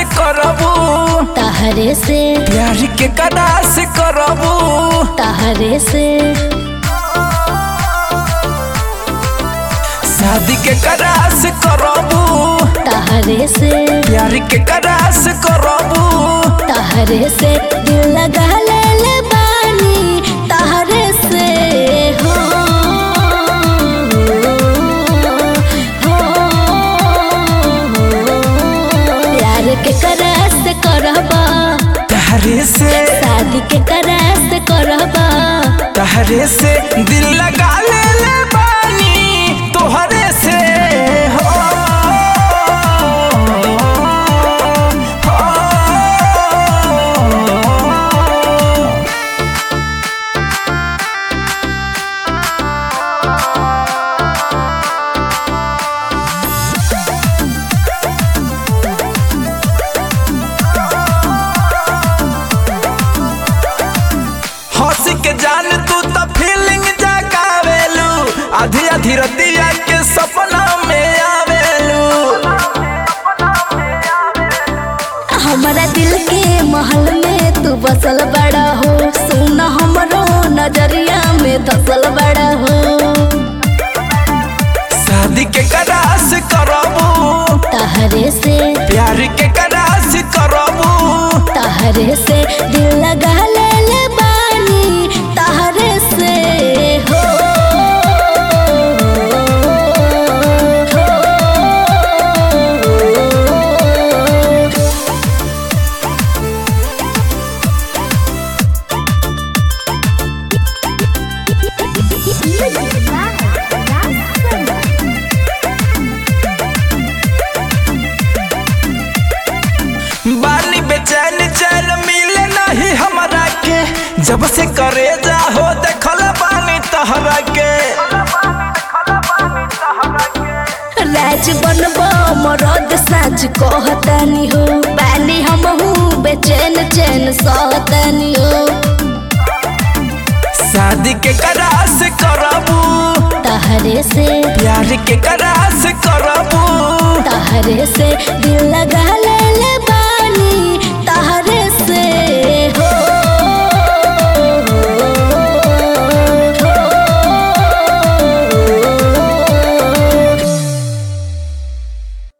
करबू तहरे से प्यार के कदा से करबू तहरे से शादी के कदा से करबू तहरे से प्यार के कदा से करबू तहरे से दिल लगा ले ले बानी तहरे से हो हो प्यार के करस करबा तहरे से शादी के करस करबा तहरे से दिल लगा ले ले बानी तोहरे से हो हो। हंस के जान तू तो फीलिंग जगावेलू आधी आधी रतिया के सपना में आवेलू हमारा दिल के महल में तू बसल बड़ा हो सुन हमरो नजरिया में धसल बड़ा हो शादी के करास करबू तहरे से प्यार के करास करबू तहरे से दिल लगा ले ले बानी तहरे से हो बानी बेचैन चैन मिले नहीं हमरा के जब से करे जा हो देखल बानी तहरा के राज बनबो मरद साज कहतानी हो बानी हम हूँ बेचैन चैन सहतानी हो शादी के करास करबू तहरे से प्यार के करास करबू तहरे से दिल लगा ले ले बानी